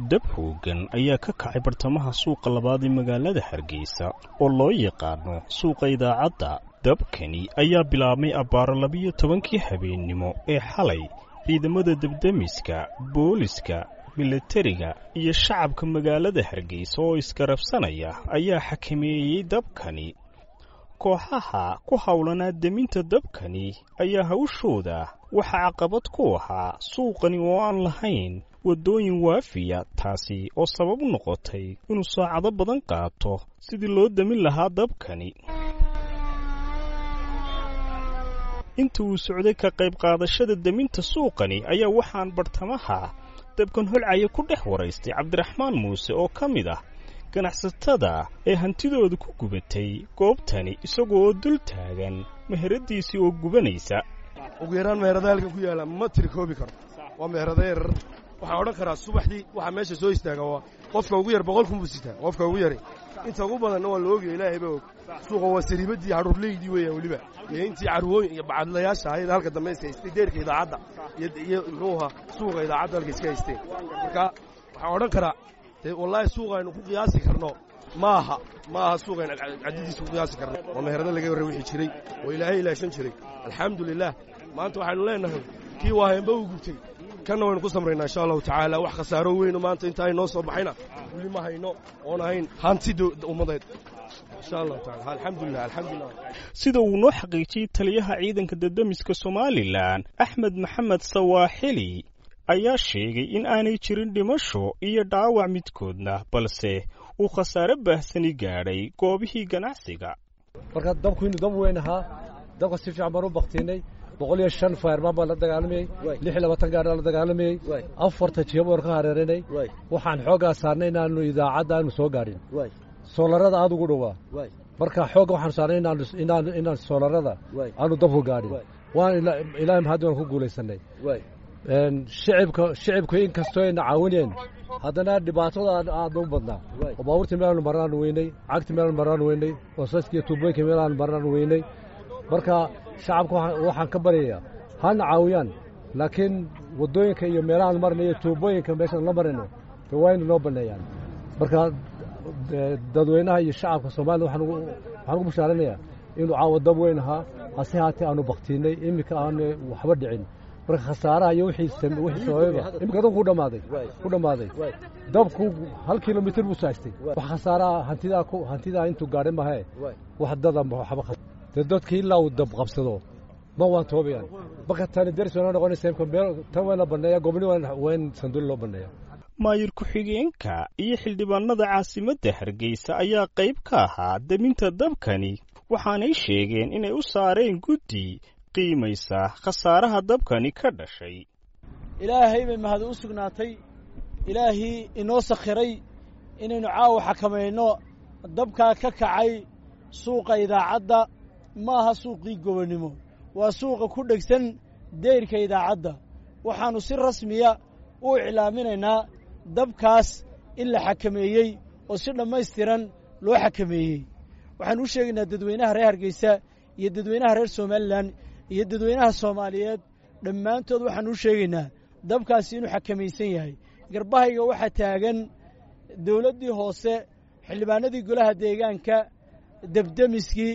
dab hoogan ayaa ka kacay bartamaha suuqa labaad ee magaalada hargeysa oo loo yaqaano suuqa idaacadda dabkani ayaa bilaabmay abbaaro labiyo tobankii habeennimo ee xalay ciidamada debdemiska booliska milatariga iyo shacabka magaalada hargeysa oo iskarabsanaya ayaa xakameeyey dabkani kooxaha ku howlanaa deminta dabkani ayaa hawshooda waxaa caqabad ku ahaa suuqani oo aan lahayn waddooyin waafiya taasi oo sabab u noqotay inuu saacado badan qaato sidii loo demin lahaa dabkani inta uu socday ka qayb qaadashada deminta suuqani ayaa waxaan bartamaha dabkan holcaya ku dhex waraystay cabdiraxmaan muuse oo ka mid ah ganacsatada ee hantidooda ku gubatay goobtani isagoo oo dul taagan meheradiisii oo gubanaysa ugu yaraan meherada halkan ku yaalla ma tiri koobi karo waa meherada yarar waxaan odhan karaa subaxdii waxaa meesha soo istaaga waa qofka ugu yar boqol kun buu sitaa qofka ugu yaray inta ugu badanna waa la ogaya ilaahay baa og suuqa waa sariibadii carruurleydii weeyaan weliba iyo intii carwooyin iyo bacadlayaasha ahayd halka dambe iska haystay deerka idaacadda iyo muxuu ahaa suuqa idaacadda halka iska haysteen marka waxaan odhan karaa dee wallaahi suuqa aynu ku qiyaasi karno ma aha ma aha suuqa aynu caddidiisa ku qiyaasi karno waa meherada laga warra wixii jiray oo ilaahay ilaashan jiray alxamdulilah maanta waxaynu leenahay kii waa heenba uu gubtay kanna waynu ku samraynaa insha allahu tacaala wax khasaaro weyno maanta inta ay noo soo baxayna weli ma hayno oon ahayn hanti ummadeed insha allahu taala alxamdulilah alxamdulilah sida uu noo xaqiijiyey taliyaha ciidanka dadamiska somalilan axmed maxamed sawaaxili ayaa sheegay in aanay jirin dhimasho iyo dhaawac midkoodna balse uu khasaare baahsani gaadhay goobihii ganacsiga marka dabku inuu dab weyn ahaa dabka si fiican baan u baktiinay boqol iyo shan fayrmaan baan la dagaalamayey lix iyo labaatan gaar la dagaalamayey afarta jiyab waan ka hareerinay waxaan xooggaa saarnay inaanu idaacadda aanu soo gaadhin soolarada aad ugu dhowaa marka xoogga waxaanu saarnay inaan soolarada aanu dabku gaadhin waan ilaahay mahaddi waan ku guulaysanay shicibka shicibku in kastoo ayna caawineen haddana dhibaatada aad u badnaa oo baabuurtii meelaanu marnaanu weynay cagti meelaanu marnaanu weynay wasaskiiyo tuubooyinka meelaanu marnaanu weynay marka shacabka waxaan ka baryayaa hana caawiyaan laakiin waddooyinka iyo meelahaan marnayo tuubooyinka meeshaan la marayno de waa ina noo banneeyaan marka dadweynaha iyo shacabka soomaliya waxaan ugu bashaaranayaa inuu caawa dab weyn ahaa hase haatee aanu baktiinay iminka aanu waxba dhicin marka khasaaraha iyo wixii sabayba iminka dabku ku dhammaaday ku dhammaaday dabku hal kilomitir buu saastay wax khasaaraha hantidaa hantidaa intuu gaadhay mahee wax dada waxba dee dadka ilaa uu dab qabsado ma waan toobayaan marka tani deris wana noqonaysa imka meel tan waa la banneeya gobni waa in sanduuli loo banneeya maayir ku-xigeenka iyo xildhibaanada caasimadda hargeysa ayaa qayb ka ahaa deminta dabkani waxaanay sheegeen inay u saareen guddi qiimaysa khasaaraha dabkani ka dhashay ilaahay bay mahad u sugnaatay ilaahii inoo sakhiray inaynu caawa xakamayno dabkaa ka kacay suuqa idaacadda ma aha suuqii gobonnimo waa suuqa ku dhegsan dayrka idaacadda waxaannu si rasmiya u iclaaminaynaa dabkaas in la xakameeyey oo si dhammaystiran loo xakameeyey waxaannu u sheegaynaa dadweynaha reer hargeysa iyo dadweynaha reer somalilan iyo dadweynaha soomaaliyeed dhammaantood waxaannu u sheegaynaa dabkaasi inuu xakamaysan yahay garbahayga waxaa taagan dawladdii hoose xildhibaanadii golaha deegaanka debdemiskii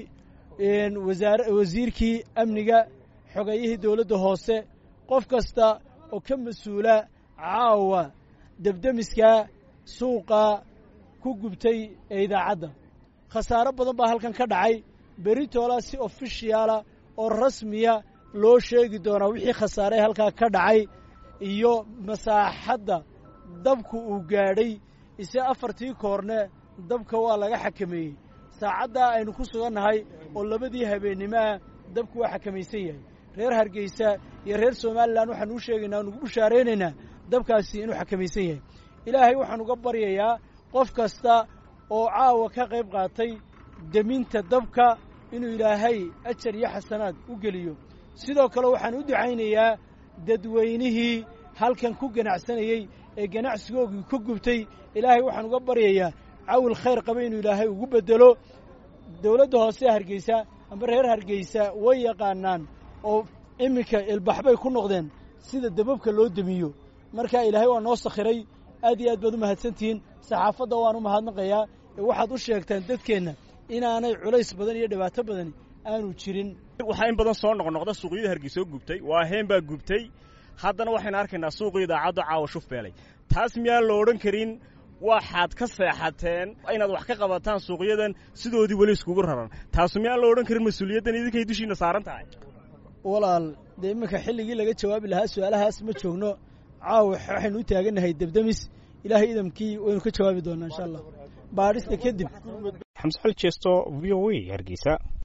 wasiirkii amniga xogayihii dawladda hoose qof kasta oo ka mas-uula caawa debdemiskaa suuqa ku gubtay ee idaacadda khasaaro badan baa halkan ka dhacay beritoola si ofishiyaala oo rasmiya loo sheegi doonaa wixii khasaare halkaa ka dhacay iyo masaaxadda dabku uu gaadhay ise afartii koorne dabka waa laga xakameeyey saacaddaa aynu ku sugannahay oo labadii habeennimoah dabku waa xakamaysan yahay reer hargeysa iyo reer somalilan waxaanu u sheegaynaa nugu bushaaraynaynaa dabkaasi inuu xakamaysan yahay ilaahay waxaan uga baryayaa qof kasta oo caawa ka qayb qaatay deminta dabka inuu ilaahay ajar iyo xasanaad u geliyo sidoo kale waxaan u ducaynayaa dadweynihii halkan ku ganacsanayey ee ganacsigoogii ka gubtay ilaahay waxaan uga baryayaa cawil khayr qaba inuu ilaahay ugu beddelo dawladda hoose hargeysa amba reer hargeysa way yaqaanaan oo iminka ilbaxbay ku noqdeen sida dababka loo demiyo marka ilaahay waa noo sakhiray aad iyo aad baad u mahadsantihiin saxaafadda waan u mahadnaqayaa ee waxaad u sheegtaan dadkeenna inaanay culays badan iyo dhibaato badani aanu jirin waxaa in badan soo noqnoqda suuqyada hargeysa oo gubtay waa heen baa gubtay haddana waxaynu arkaynaa suuqa idaacadda caawa shufbeelay taas miyaan la odhan karin waxaad ka seexateen inaad wax ka qabataan suuqyadan sidoodii weli iskugu raran taasu miyaan la odhan karin mas-uuliyaddan idinkay dushiina saaran tahay walaal dee iminka xilligii laga jawaabi lahaa su-aalahaas ma joogno caawa waxaynu u taagannahay debdemis ilaahay idamkii waynu ka jawaabi doonaa insha allah baadhista kadib xamse ali jeesto v o a hargeysa